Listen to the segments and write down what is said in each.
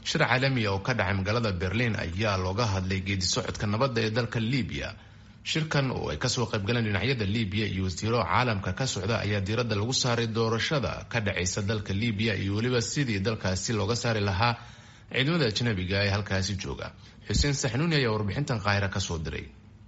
shir caalamiya oo ka dhacay magaalada berliin ayaa looga hadlay geedi socodka nabadda ee dalka libiya shirkan oo ay kasoo qaybgaleen dhinacyada libiya iyo wasiiro caalamka ka socda ayaa diiradda lagu saaray doorashada ka dhacaysa dalka libiya iyo weliba sidii dalkaasi looga saari lahaa ciidamada ajnabiga ee halkaasi jooga xuseen saxnuuni ayaa warbixintan qaahira kasoo diray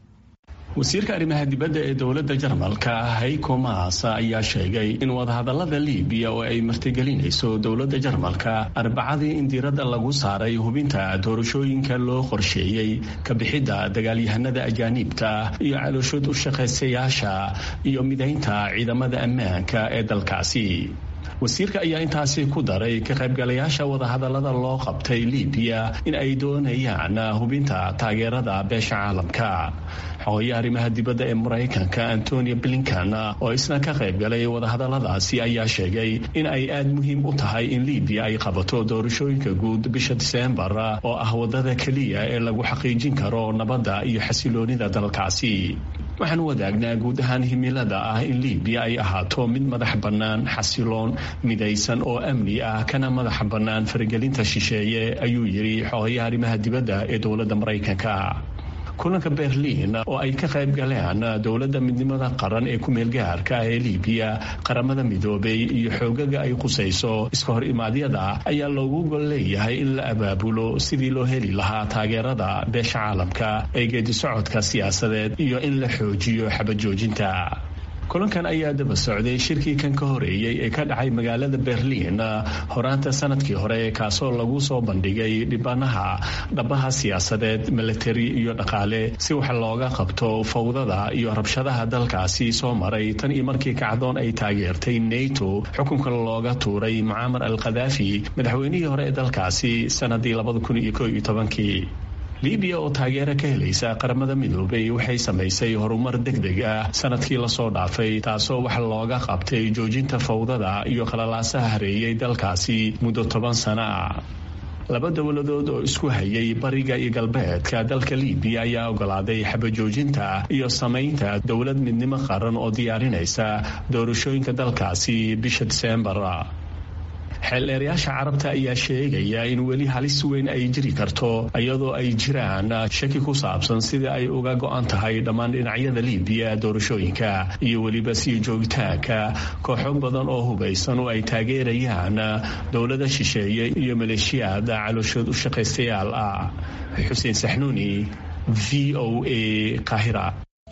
wasiirka arrimaha dibadda ee dowladda jarmalka hayko maas ayaa sheegay in wadahadalada libiya oo ay martigelinayso dowladda jarmalka arbacadii in diiradda lagu saaray hubinta doorashooyinka loo qorsheeyey ka bixidda dagaalyahanada ajaaniibta iyo calooshood u shaqaysayaasha iyo midaynta ciidamada ammaanka ee dalkaasi wasiirka ayaa intaasi ku daray ka qaybgalayaasha wadahadalada loo qabtay libiya in ay doonayaan hubinta taageerada beesha caalamka xogoya arrimaha dibadda ee maraykanka antonio blinkan oo isna ka qaybgalay wadahadaladaasi ayaa sheegay in ay aad muhiim u tahay in libiya ay qabato doorashooyinka guud bisha diseembar oo ah wadada keliya ee lagu xaqiijin karo nabadda iyo xasiloonida dalkaasi waxaan wadaagnaa guud ahaan himilada ah in libiya ay ahaato mid madax bannaan xasiloon midaysan oo amni ah kana madax bannaan faragelinta shisheeye ayuu yidhi xogayaha arrimaha dibadda ee dowladda maraykanka kulanka berliin oo ay ka qayb galeen dowladda midnimada qaran ee ku-meelgaarka ee libiya qaramada midoobay iyo xoogaga ay qusayso iska hor imaadyada ayaa loogu gol leeyahay in la abaabulo sidii loo heli lahaa taageerada beesha caalamka ee geedi socodka siyaasadeed iyo in la xoojiyo xabajoojinta kulankan ayaa daba socday shirkii kan ka horeeyey ee ka dhacay magaalada berliin horaanta sanadkii hore kaasoo lagu soo bandhigay dhibanaha dhabaha siyaasadeed milatari iyo dhaqaale si wax looga qabto fawdada iyo rabshadaha dalkaasi soo maray tan iyo markii kacdoon ay taageertay nato xukunka looga tuuray mucaamar al khadaafi madaxweynihii hore ee dalkaasi sanadii labadakunyokooiyotobankii libiya oo taageero ka helaysa qaramada midoobay waxay samaysay horumar deg deg ah sanadkii lasoo dhaafay taasoo wax looga qabtay joojinta fawdada iyo qalalaasaha hareeyay dalkaasi muddo toban sano ah laba dowladood oo isku hayay bariga iyo galbeedka dalka libiya ayaa ogolaaday xabajoojinta iyo samaynta dowlad midnimo qaran oo diyaarinaysa doorashooyinka dalkaasi bisha diseembar xeeldheerayaasha carabta ayaa sheegaya in weli halis weyn ay jiri karto iyadoo ay jiraan shaki ku saabsan sida ay uga go-an tahay dhammaan dhinacyada libiya doorashooyinka iyo weliba sii joogitaanka kooxo badan oo hubaysan oo ay taageerayaan dowlada shisheeye iyo maleeshiyaad calooshood u shaqaystayaal ah xuseen saxnuuni v o a qahira